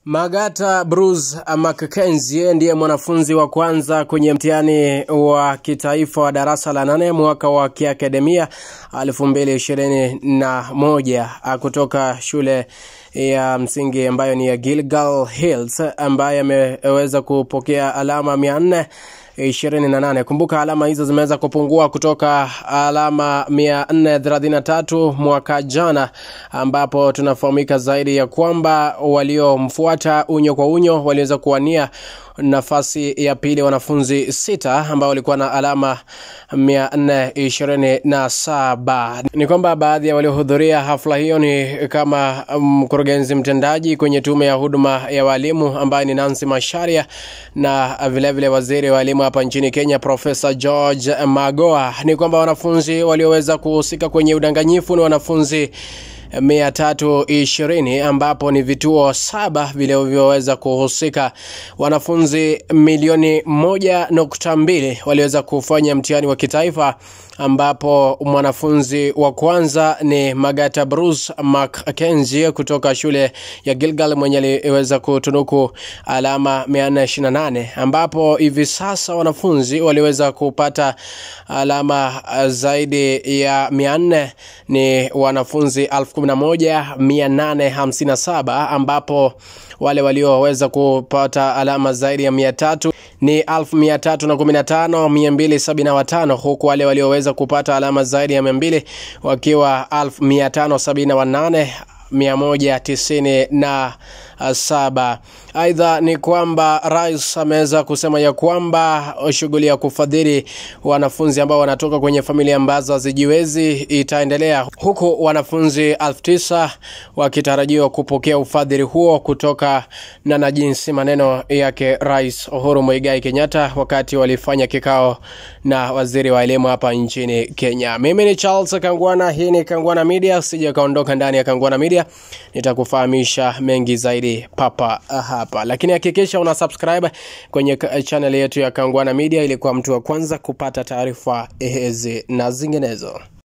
Magata Bruce Mackenzie ndiye mwanafunzi wa kwanza kwenye mtihani wa kitaifa wa darasa la nane mwaka wa kiakademia 2021 kutoka shule ya msingi ambayo ni ya Gilgal Hills ambaye ameweza kupokea alama mia nne 28. Kumbuka alama hizo zimeweza kupungua kutoka alama 433 mwaka jana, ambapo tunafahamika zaidi ya kwamba waliomfuata unyo kwa unyo waliweza kuwania nafasi ya pili wanafunzi sita ambao walikuwa na alama 427. Ni kwamba baadhi ya waliohudhuria hafla hiyo ni kama mkurugenzi mtendaji kwenye tume ya huduma ya walimu ambaye ni Nancy Masharia na vilevile vile waziri wa elimu hapa nchini Kenya Profesa George Magoa. Ni kwamba wanafunzi walioweza kuhusika kwenye udanganyifu ni wanafunzi 320 ambapo ni vituo saba vilivyoweza kuhusika. Wanafunzi milioni moja nukta mbili waliweza kufanya mtihani wa kitaifa ambapo mwanafunzi wa kwanza ni Magata Bruce Mackenzie kutoka shule ya Gilgal mwenye aliweza kutunuku alama 428 ambapo hivi sasa wanafunzi waliweza kupata alama zaidi ya 400 ni wanafunzi 11857 ambapo wale walioweza kupata alama zaidi ya 300 ni 315275 huku wale walioweza kupata alama zaidi ya 200 wakiwa 1578 197. Aidha ni kwamba rais ameweza kusema ya kwamba shughuli ya kufadhili wanafunzi ambao wanatoka kwenye familia ambazo hazijiwezi itaendelea, huku wanafunzi elfu tisa wakitarajiwa kupokea ufadhili huo kutoka na na jinsi maneno yake Rais Uhuru Muigai Kenyatta wakati walifanya kikao na waziri wa elimu hapa nchini Kenya. Mimi ni Charles Kangwana, hii ni Kangwana Media. Sija kaondoka ndani ya Kangwana Media, nitakufahamisha mengi zaidi papa hapa, lakini hakikisha una subscribe kwenye channel yetu ya Kangwana Media ili kuwa mtu wa kwanza kupata taarifa hizi na zinginezo.